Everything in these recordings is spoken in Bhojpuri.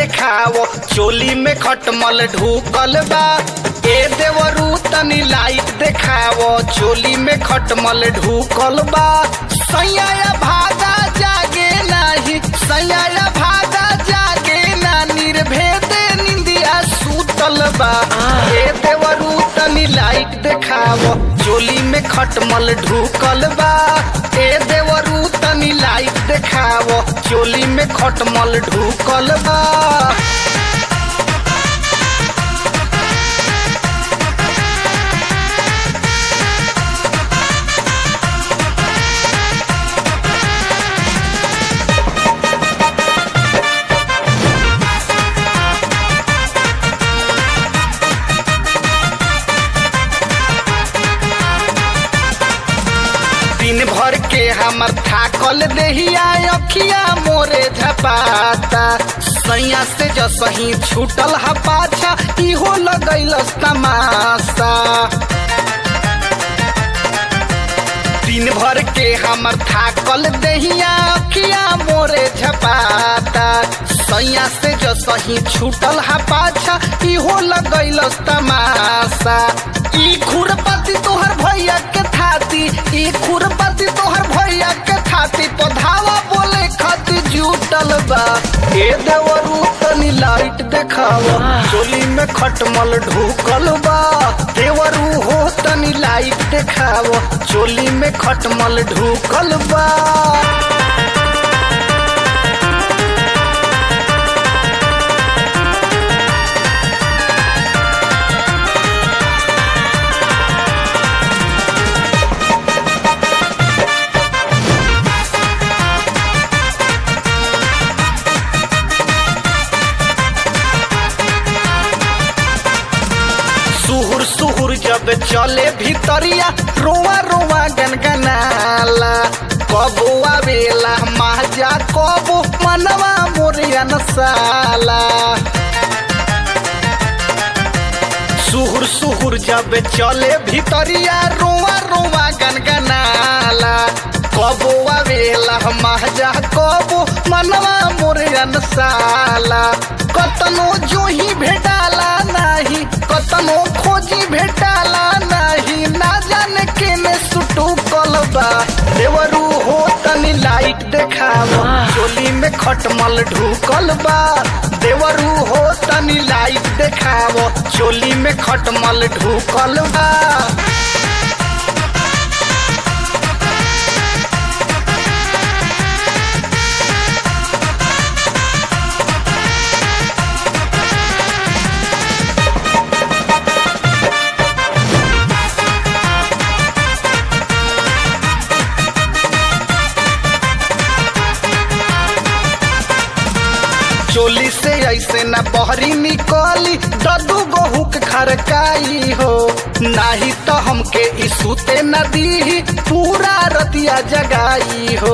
देखावो चोली में खटमल ढूकल बा ए देवरू तनी लाइट देखावो चोली में खटमल ढूकल बा सैया भागा जागे नाही सैया भागा जागे ना निर्भेदे निंदिया सूतल बा ए देवरू तनी लाइट देखावो चोली में खटमल ढूकल बा ए देवरू तनी लाइट देखावो चोली में खटमल ढूकल बा दिन भर के हमर थाकल देहिया अखिया मोरे झपाता सैया से जसही छूटल हा पाछा इहो लगैलस तमाशा दिन भर के हमर थाकल देहिया अखिया मोरे झपाता सैया से जसही छूटल हा पाछा इहो लगैलस तमाशा ई खुरपति तोहर भैया के थाती ई खुरपति तोहर भैया के थाती पधावा बोले खाती जुटल बा ए देवरू तनी लाइट देखावा चोली में खटमल ढूकल बा देवरू हो तनी लाइट देखावा चोली में खटमल ढूकल बा सुहुर सुहुर जब चले भीतरिया रोआ रोआ गनगनाला कबो आवेला माजा कबो मनवा मोरिया नसाला सुहुर सुहुर जब चले भीतरिया रोआ रोआ गनगनाला कबो आवेला माजा कबो मनवा मोरिया नसाला कतनो जोही भेटाला नाही कतनो खोजी भेटाला नाही ना जाने केने सुटू कलबा देवरू हो तनी लाइट देखावा चोली में खटमल ढूकल बा देवरू हो तनी लाइट देखावा चोली में खटमल ढूकल बा चोली से ऐसे न बहरी निकली ददू गहू के खरकाई हो नाही तो हमके ई सूते न दी पूरा रतिया जगाई हो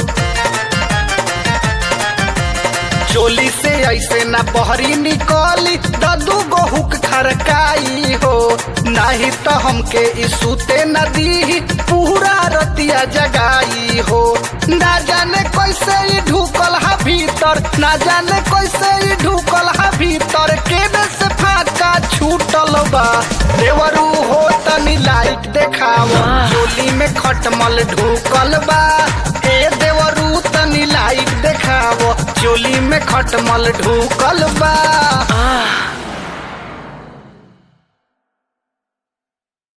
चोली से ऐसे न बहरी निकली ददू गहू के खरकाई हो नाही तो हमके ई सूते न दी पूरा रतिया जगाई हो ना जाने कैसे ई ढुकल हा भीतर ना जाने कैसे ई ढुकल हा भीतर केने से फाका छूटल बा देवरू हो तनी लाइट देखावा चोली में खटमल ढुकल बा ए देवरू तनी लाइट देखावा चोली में खटमल ढुकल बा